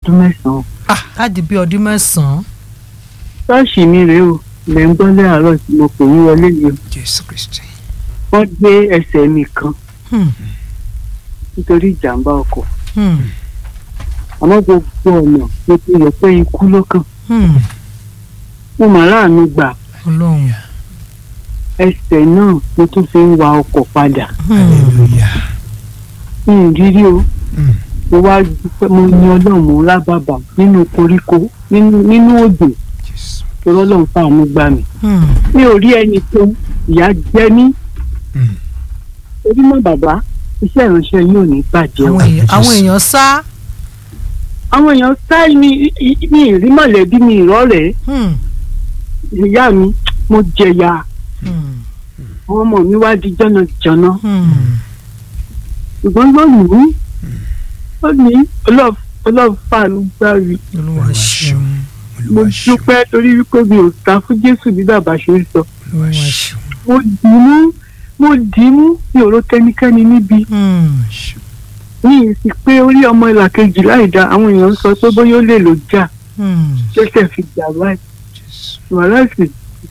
ọdún mẹ́sàn-án láti bí ọdún mẹ́sàn-án ṣọ́ọ̀ṣì mi rèé o ilẹ̀ ń gbọ́ láàárọ̀ tí mo pè yín wọlé yìí o jésù kristi wọ́n gbé ẹsẹ̀ mi kan Hmm, nítorí ìjàmbá ọkọ̀ hmm, àmọ́ gbogbo ọ̀nà mo ti rò pé ikú ló kàn hmm. mo mà láàánú gbà ọlọ́run ẹsẹ̀ náà mo tún fi ń wa ọkọ̀ padà Hmm, hallelujah mi ì rírí o Mm. mo wá dúpẹ́ mo ní ọlọ́run mo lábàbà nínú koríko nínú nínú òjò jésù torí ọlọ́run fáànù gbà mí hmm. mi ò rí ẹni tó ìyá jẹ mí Mm. torí mọ́ bàbá iṣẹ́ ìránṣẹ́ yóò ní bàjẹ́ o àwọn èèyàn àwọn èèyàn sá àwọn èèyàn sáì mi mi ì rí mọ̀lẹ́bí mi ìrọ́rẹ̀ẹ́ Hmm, ìyá mi mo jẹ̀yà hmm, àwọn ọmọ mi wá di jọ̀nàjọ̀nà hmm. ṣùgbọ́n lónìí lónìí ọlọ́ọ̀fàánù gbà mí olúwa ṣeun mo olúwa ṣeun dúpẹ́ torí wípé mi ò sá fún jésù bí bàbá ṣe ń sọ olúwa ṣeun mo dì í mú mo dì í mú mi ò ro kẹ́nikẹ́ni níbi Hmm, ṣeun ní ìsìn pé orí ọmọ ìlà kejì láì dá àwọn èèyàn ń sọ pé bóyá ó lè lò já hmm. ṣẹ̀ṣẹ̀ fi jà báyìí jésù wàhálà sì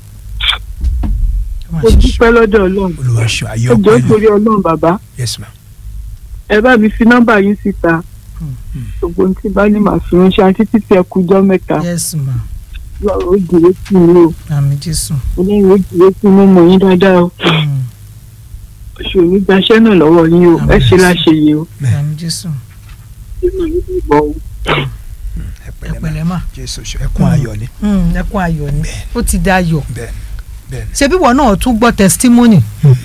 Olúwa mo ṣeun. dúpẹ́ lọ́dọ̀ ọlọ́run olúwa ṣeun ayé ẹ jọ̀ọ́ ọpẹ́ torí ọlọ́run bàbá yes ma ẹ bá mi fi nọ́mbà yín síta gbogbo ohun tí bá ní màá fi ránṣẹ́ àti títí ẹ kújọ́ mẹ́ta yes ma lọ́rọ̀ ó dìrò sí mi o àmì jésù ọlọ́run ó dìrò sí mi mọ̀ yín dáadáa o Hmm, oṣù òní gbaṣẹ́ náà lọ́wọ́ yín o ẹ ṣe láṣẹ yìí o àmì jésù nínú yín bí ìbọn o. ẹ ẹ pẹ̀lẹ́ ma pẹ̀lẹ́ mà jésù ṣe ẹkún ayọ̀ ni Hmm, ẹkún ayọ̀ ni Bẹ́ẹ̀. ó ti da ayọ̀ bẹ́ẹ̀ ni bẹ́ẹ̀ ni ṣebí wọn náà tún gbọ́ testimony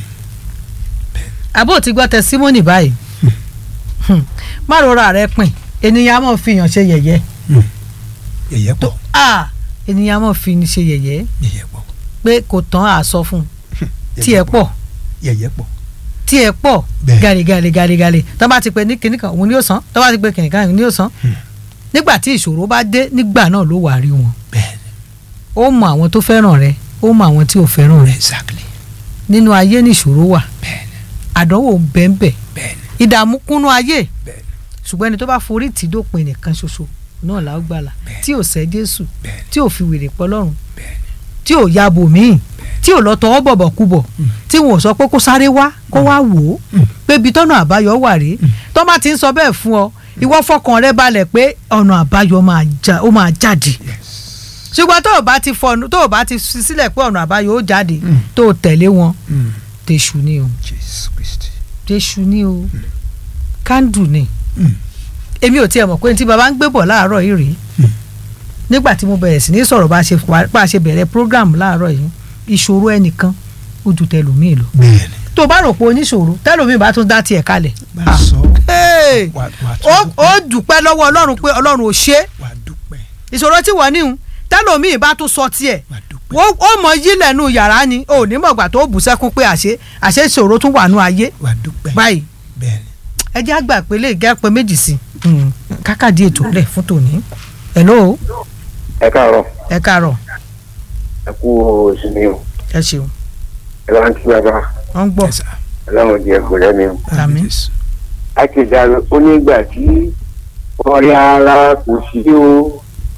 àbó ti gbọ́ testimony báyìí Hmm, má rora rẹ pin ènìyàn á mọ̀ fi yàn ṣe yẹ̀yẹ́ yẹ̀yẹ́ pọ̀ ah ènìyàn á mọ̀ fi ní ṣe yẹ̀yẹ́ yẹ̀yẹ́ pọ̀ pé kò tán àsọ fún un tiẹ̀ pọ̀ yẹ̀yẹ́ pọ̀ tiẹ̀ pọ̀ Bẹ́ẹ̀. gàlégàlé gàlégàlé tó bá ti pè ní kinní kan òun ni yóò san tó bá ti pè kinní kan òun ni yóò san nígbà tí ìṣòro bá dé nígbà náà ló wà rí wọn bẹ́ẹ̀ ni ó mọ àwọn tó fẹ́ràn rẹ ó mọ àwọn tí ò fẹ́ràn rẹ exactly nínú ayé nìṣòro wà bẹ́ẹ̀ ni àdánwò bẹ́ẹ̀nbẹ́ bẹ́ẹ̀ ni ìdààmú kúnnú ayé bẹ́ẹ̀ ni ṣùgbọ́n ẹni tó bá forí tì í dópin nìkan ṣoṣo náà là ó gbàlà Bẹ́ẹ̀. tí ò sẹ́ Jésù bẹ́ẹ̀ ni tí ò fi wèrè pọ́ lọ́rùn bẹ́ẹ̀ ni tí ò ya bò míì tí ò lọ tọwọ́ bọ̀bọ̀ kubọ̀ tí wọn ò sọ pé kó sáré wá kó wá wò ó pé ibi tọ́nà àbáyọ wà rèé tó bá ti ń sọ bẹ́ẹ̀ fún ọ ìwọ fọkàn rẹ balẹ̀ pé ọ̀nà àbáyọ máa já- ó máa jáde yes ṣùgbọ́n tó o bá ti fọnù tó o bá ti fi sílẹ̀ pé ọ̀nà àbáyọ ó jáde tó o tẹ̀lé wọn Mm. tẹ̀sù ni o jésù kristi tẹ̀sù ni o kándù ni Mm. èmi ò tiẹ̀ mọ̀ pé tí baba ń gbé bọ̀ láàárọ̀ yìí rèé nígbà tí mo bẹ̀rẹ̀ sí ní sọ̀rọ̀ bá a ṣe wá- bá a ṣe bẹ̀rẹ̀ program láàárọ̀ yìí ìṣòro ẹnìkan ó ju tẹlòmíì lọ bẹ́ẹ̀ ni tó o bá rò pé oníṣòro tẹlòmíì bá tún dá tiẹ̀ kalẹ̀ bá Ah. a sọ Hey! wà wà ó tún ó dúpẹ́ lọ́wọ́ ọlọ́run pé ọlọ́run ò ṣe é wà dúpẹ́ ìṣòro tí wọ́n níhun tẹlòmíì bá tún sọ tiẹ̀ wà dúpẹ́ ó ó mọ yílẹ̀ nù yàrá ni ò ní mọ̀gbà tó bù sẹ́kún pé àṣé àṣé ìṣòro tún wà nù ayé wà dúpẹ́ báyìí bẹ́ẹ̀ ni ẹ jẹ́ àgbà pé lè gẹ́ pé méjì sí i kákàdí ètò rẹ̀ fún tòní hello ẹ káàárọ̀ ẹ káàárọ̀ ẹ kú ìsinmi o ẹ ṣeun ẹ bá ń kí bàbá wọ́n ń gbọ́ Yes, sir. ọlọ́run jẹ kò lẹ́mi o. Àmín. Jésù. akéde ó nígbà tí ọ̀rẹ́ ara kò sí o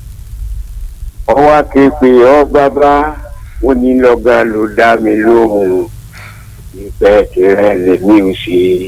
ọwọ́ akéèpé ọ bàbá ó ní lọ́gà ló dá mi lóhùn ìpẹ́ tirẹ̀ lèmi ò ṣe.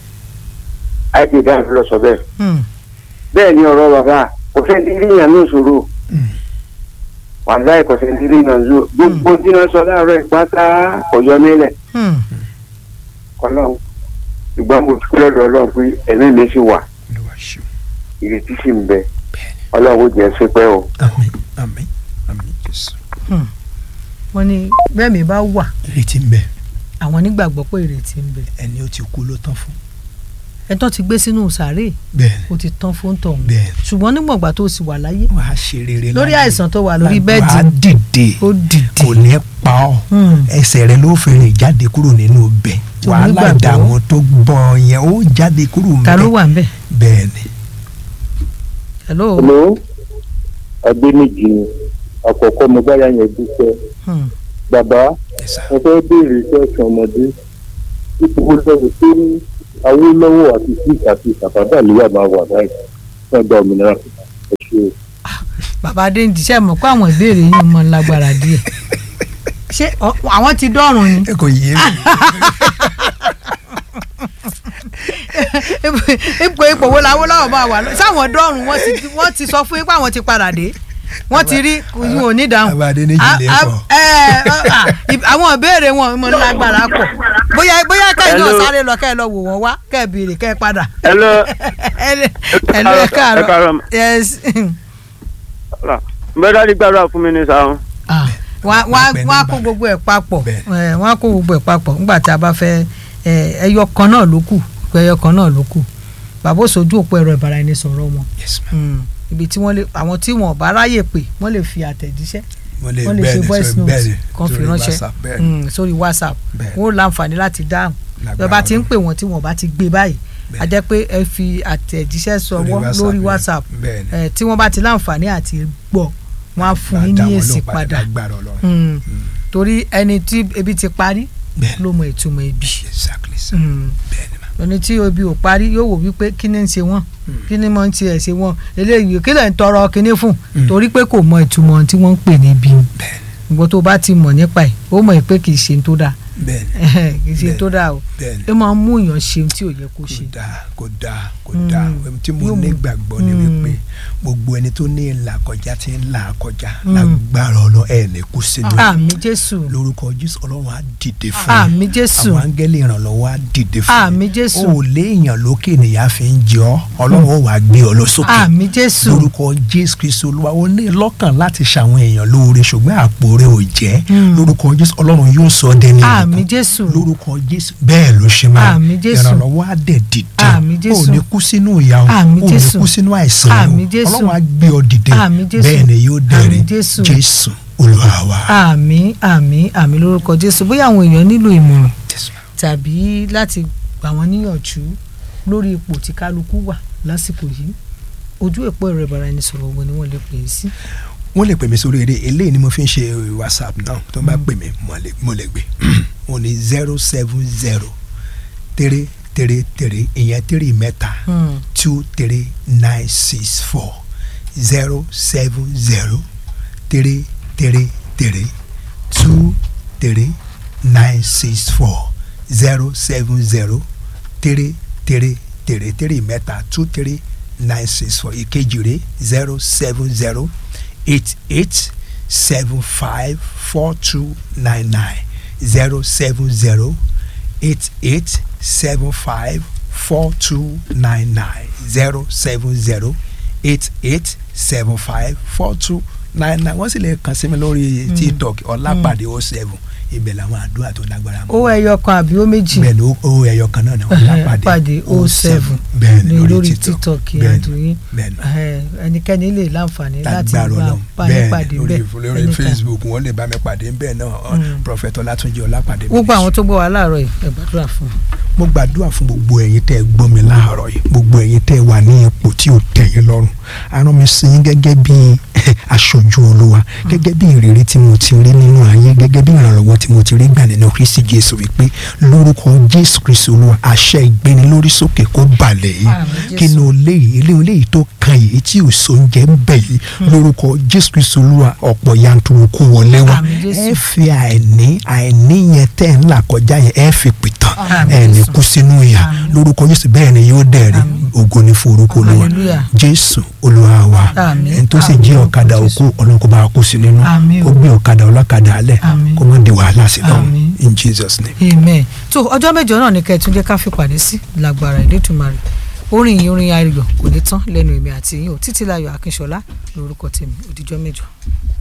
akéde àfi lọ sọ bẹ́ẹ̀ Hmm. bẹ́ẹ̀ ni ọ̀rọ̀ bàbá kò fẹ́ dídí yàn ní ìṣòro Mm. wàhálà kò fẹ́ dídí yàn ní ìṣòro gbogbo tí wọ́n sọ láàárọ̀ ìpátá ọ̀yọ́ nílẹ̀ Hmm. ọlọ́run ṣùgbọ́n mo dúpẹ́ lọ́dọ̀ ọlọ́run pé ẹ̀mí mi sì wà olúwa ṣeun ìrètí sì ń bẹ bẹ́ẹ̀ ni ọlọ́run ó jẹ́ sípẹ́ o. àmín àmín àmín jésù wọ́n ní bẹ́ẹ̀ mi bá wà ìrètí ń bẹ àwọn nígbàgbọ́ pé ìrètí ń bẹ ẹni ó ti kú ló tán fún ẹ tán ti gbé sínú sàárè bẹ́ẹ̀ ni ó ti tán fún tọ̀hún bẹ́ẹ̀ ni ṣùgbọ́n nígbàgbà tó sì wà láyé wàá ṣe rere lórí láyé. àìsàn tó wà lórí wàá bẹ́ẹ̀dì dìde ó dìde kò ní pa ọ́ Hmm. ẹsẹ̀ rẹ ló fẹ́rẹ̀ jáde kúrò nínú bẹ̀ Tó wàhálà nígbàgbọ́. ìdààmú tó gbọ́ yẹn ó jáde kúrò ta ló ńbẹ̀ wà ń bẹ̀ bẹ́ẹ̀ ni hello Hello, Adéníjì ni àkọ́kọ́ mo báyà yẹn dúpẹ́. Hmm. Bàbá Yes, sir. mo fẹ́ béèrè iṣẹ́ ẹ̀sìn ọmọdé. Ipò wo lọ́wọ́ tó ní Awólọ́wọ̀ àti Síkì àti Sàfádà lè wà máa wà báyìí fún ẹgbẹ́ òmìnira. ṣe bàbá adéǹdì ṣe mọ̀ pé àwọn ìbéèrè yìí mọ lágbára díẹ̀ ṣé ọ- àwọn ti dọ́rùn ni ẹ kò yé mi ipò ipò wo làwọn lọ́wọ́ máa wà lọ- sáwọn dọ́rùn wọ́n ti wọ́n ti sọ fún yín pé àwọn ti padà dé wọ́n ti rí yín ò ní dáhùn. Bàbá Adéníjì lè A- a- pọ̀. ẹ, ọ, à, ì- àwọn ìbéèrè wọn mọ lágbára pọ̀ bóyá bóyá kẹ́yìn náà Hello. sáré lọ kẹ́ ẹ lọ wò wọ́n wá kẹ́ ẹ béèrè kẹ́ ẹ padà. Hello. ẹ lè ẹ lè Ẹ káàárọ̀. káàárọ̀ yes. bẹ́ẹ̀ dájú gbàdúrà fún mi ní sáwọn. Ah, wọ́n á- wọ́n á- Bẹ́ẹ̀ wọ́n á ni kó bá- gbogbo ẹ̀ papọ̀ Bẹ́ẹ̀. ẹ̀, wọ́n á kó gbogbo ẹ̀ papọ̀ nígbà tí a bá fẹ́ ẹ̀, ẹyọ kan náà ló kù ẹyọ kan náà ló kù bàbá òṣojú òpó ẹ̀rọ ìbáraẹnisọ̀rọ̀ wọn yes ma Mm. ibi tí wọ́n lè àwọn tí wọn ò bá ráyè pè wọ́n lè fi àtẹ̀jíṣẹ́ mo lè wọ́n lè bẹ́ẹ̀ ṣe ni voice sọ note bẹ́ẹ̀ ni kan fi sórí ránṣẹ́ WhatsApp, bẹ́ẹ̀ ni. Mm, sórí whatsapp Bẹ́ẹ̀. wọ́n ó láǹfààní láti dáhùn Lágbára bí wọ́n bá ti ń Ọlọ́run. pè wọ́n tí wọ́n bá ti gbé báyìí Bẹ́ẹ̀. a jẹ́ pé ẹ fi àtẹ̀jíṣẹ́ sọwọ́ lórí whatsapp bẹ́ẹ̀ ni ẹ̀, tí wọ́n bá ti láǹfààní àti gbọ́ wọ́n á fún yín Dá ní wọn èsì lóhùn padà lágbára Ọlọ́run Mm. torí ẹni tí ebi ti parí bẹ́ẹ̀ ló mọ ìtumọ̀ ebi exactly sir Mm. bẹ́ẹ̀ ni ma ẹni tí ebi ò parí yóò wò wípé kí ni ń ṣe wọ́n kí ni mọ̀ ń tiẹ̀ ṣe wọ́n eléyìí kí lẹ̀ ń tọrọ kíní fún Mm. torí pé kò mọ ìtumọ̀ tí wọ́n ń pè ní ebi bẹ́ẹ̀ ni ìgbọ́n tó bá ti mọ̀ nípa ẹ̀ ó mọ̀ pé kì í ṣe tó dáa bẹ́ẹ̀ ni kì í ṣe Bẹ́ẹ̀. tó dáa o bẹ́ẹ̀ ni ó máa ń mú èèyàn ṣe tí ò yẹ kó kò ṣe. dáa kò dáa kò Mm. dáa ohun tí mo Yóò mú- ní gbàgbọ́ ni Mm. wípé gbogbo ẹni tó ní ìlà kọjá tí ń là kọjá Mm. lágbára Ọlọ́run ẹ̀ ní kú sínú ẹ̀. àmì jésù lórúkọ Jésù Ọlọ́run á dìde fún ẹ. àmì jésù àwọn áńgẹ́lì ìrànlọ́wọ́ á dìde fún ẹ. àmì jésù o ò léèyàn lókè nìyá fi ń jẹ ọ́ Ọlọ́run ó wàá gbé ọ lọ sókè àmì jésù lórúkọ Jésù Kristu Olúwa ó ní lọ́kàn láti ṣàwọn èèyàn lóore ṣùgbọ́n àpò rẹ̀ ò jẹ́ Mm. lórúkọ Jésù Ọlọ́run yóò sọ ọ́ dẹni àmì ìbùkún jésù lórúkọ Jésù bẹ́ẹ̀ ló ṣe máa Àmín Jésù. ìrànlọ́wọ́ á dẹ̀ dìde Àmín Jésù. ò ní kú sínú ìyà o Àmín ò ní Jésù. kú sínú àìsàn o Àmín Jésù. Ọlọ́run á gbé ọ dìde Àmín Jésù. bẹ́ẹ̀ ni yóò dẹ̀rẹ̀ Àmín Jésù. Jésù Olúwa wa. àmì àmì àmì lórúkọ jésù bóyá àwọn èèyàn nílò ìmọ̀ràn Yes, ma'am. tàbí láti gbà wọ́n níyànjú lórí ipò tí kálukú wà lásìkò yìí ojú èpo ẹ̀rọ ìbáraẹnisọ̀rọ̀ wo ni wọ́n lè pè é sí. wọ́n lè pè mí sórí eré eléyìí ni mo fi ń ṣe whatsapp náà tó bá pè mí mo lè- mo lè gbé wọ́n ní zero seven zero three three three ìyẹn three mẹ́ta Hmm. two three nine six four zero seven zero three three three two three nine six four zero seven zero three three three three mẹ́ta two three nine six four ìkejì rẹ̀ zero seven zero eight eight seven five four two nine nine zero seven zero eight eight seven five four two nine nine zero seven zero eight eight seven five four two nine nine wọ́n sì lè kàn sí mi lórí tiktok ọlápàdé o seven ibẹ̀ làwọn àdúrà tó lágbára mọ́ ó ẹyọ kan àbí ó méjì bẹ́ẹ̀ ni ó- ó ẹyọ kan náà ni ọlápàdé pàdé o seven bẹ́ẹ̀ ni lórí lórí tiktok bẹ́ẹ̀ ni àdúyìn bẹ́ẹ̀ ni ẹnikẹ́ni lè láǹfààní láti lágbára bá Ọlọ́run bá yín bẹ́ẹ̀ pàdé ni lórí bẹ́ẹ̀ lórí anytime. facebook wọ́n lè bá mi pàdé bẹ́ẹ̀ náà Mm. prọfẹtọ látúnjì ọlápàdé gbogbo àwọn tó gbọ́ wa láàárọ̀ yìí ẹ gbàdúrà fún un. mo gbàdúrà fún gbogbo ẹ̀yin tẹ́ ẹ gbọ́ mi láàárọ̀ yìí gbogbo ẹ̀yin tẹ́ ẹ wà ní ipò tí ò tẹ́ yín lọ́rùn arán mi sí yín gẹ́gẹ́ bí aṣojú olúwa gẹ́gẹ́ bí ìrírí tí mo ti rí nínú ayé gẹ́gẹ́ bí ìrànlọ́wọ́ tí mo ti rí gbà nínú kristi jésù wípé lórúkọ jésù kristi olúwa àṣẹ ìgbéni lórí sókè kó balẹ̀ yìí Àmín Jésù. kí ni olé yìí ilé olé yìí tó kan yìí tí ò sóúnjẹ ń bẹ̀ yìí lórúkọ jésù kristi olúwa ọ̀pọ̀ yanturu kó wọlé wá Àmín Jésù. ẹ fi àìní àìní yẹn tẹ́ ń là kọjá yẹn ẹ fi pìtàn Àmín ẹ ní Jésù. kú sínú ìyà Àmín. lórúkọ jésù bẹ́ẹ̀ ni yóò dẹ̀rí Àmín. ògo ní fún orúkọ olúwa Hallelujah. jésù olúwa wa Àmín. ẹni tó sì Àmín. jí ọ̀kadà Jésù. òkú ọlọ́run kó bá wa kó sí nínú Àmín o. kó gbé ọ̀kadà ọlọ́kadà alẹ̀ Àmín. kó má di wàhálà sí lọ́run Àmín. in jesus name. amen tó ọjọ́ mẹ́jọ náà ní kẹ́ẹ̀túndé ká fi pàdé sí lágbára ìdẹ́tùmarè orin yìí orin ayọ̀ kò ní tán lẹ́nu èmi àti yín o títí láyọ̀ akínṣọlá lórúkọ tèmi òdìjọ́ mẹ́jọ.